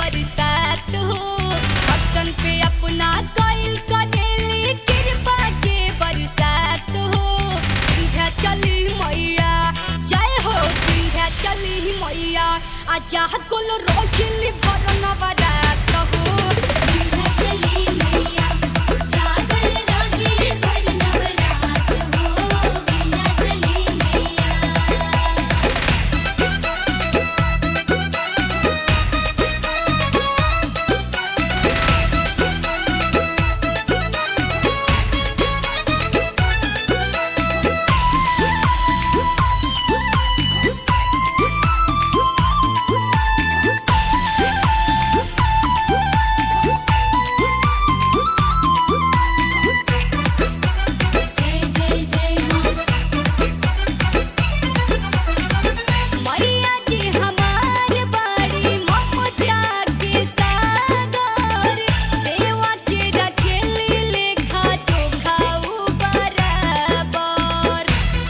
बरसात हो भक्तन पे अपना कइल करेली कृपा के बरसात हो विंध्या चली मैया जय हो विंध्या चली मैया आजा कुल रोहिली भरन बरात हो विंध्या चली मैया जागर रोहिली भरन बरात हो विंध्या चली मैया जय जय जय मां मैया जी हमार बड़ी ममता के सागर सेवा के रखेली लेखा जोखा उ बराबर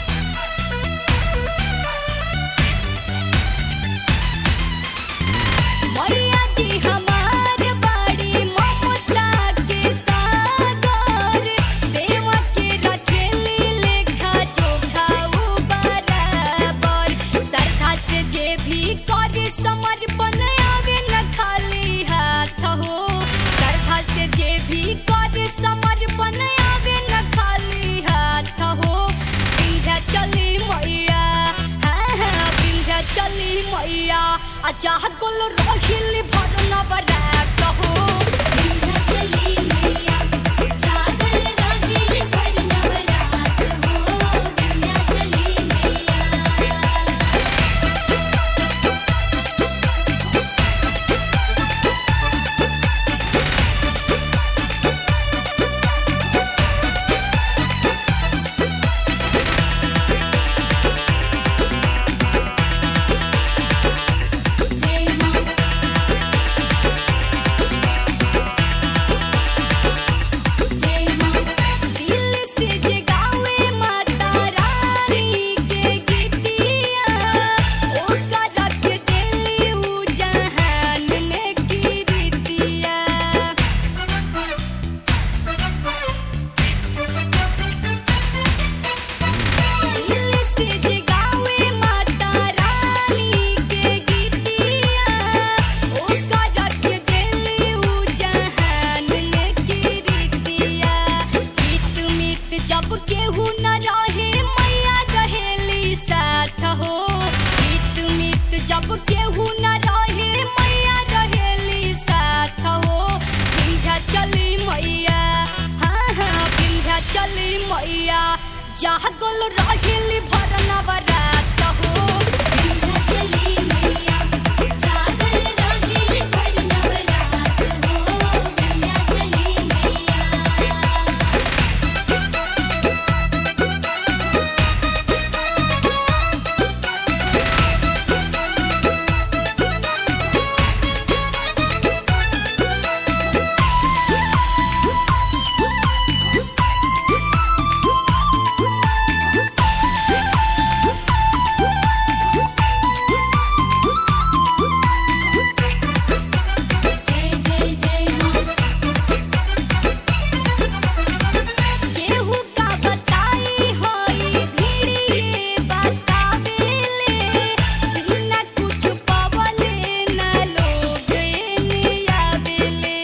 मैया जी हमार बड़ी ममता के सागर सेवा के रखेली लेखा जोखा उ बराबर श्रद्धा से जे भी करे समर्पण आवे न खाली हाथ हो श्रद्धा से जे भी करे समर्पण आवे न खाली हाथ हो विंध्या चली मैया हाँ हाँ विंध्या चली मैया आजा कुल रोहिली भरन बरात हो विंध्या चली मैया जागर रोहिली भरन बरात हो विंध्या चली मैया जय मां जय मां दिल से जगावे माता रानी के गीतिया ओका रख देली उ जहान में कीर्तिया दिल से जगावे माता रानी के गीतिया ओका रख देली उ जहान में कीर्तिया गीत मित जब केहू न रहे मैया रहेली साथ हो गीत मित जब केहू न रहे मैया रहेली साथ हो विंध्या चली मैया हाँ हाँ विंध्या चली मैया जागल रहेली भरन बरात हो विंध्या चली मैया जागल रहेली भरन बरात हो विंध्या चली मैया जय जय जय मां केहू का बताई होई भीड़िए बतावेले बिना कुछ पवले न लोग एने आवेले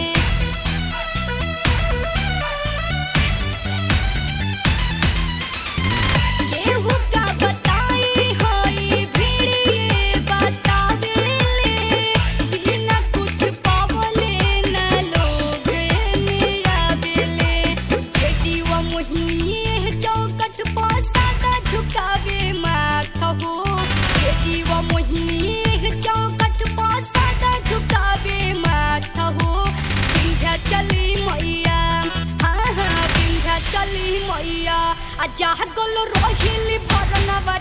केहू का बताई होई भीड़िए बतावेले बिना कुछ पावले न लोग एने आवेले जेती व मोहिनी चौकट पर सादा झुकावे माथ हो जेती व मोहिनी चौकट पर सादा झुकावे माथ हो विंध्या चली मैया हाँ हाँ विंध्या चली मैया आ जागल रोहिली भरन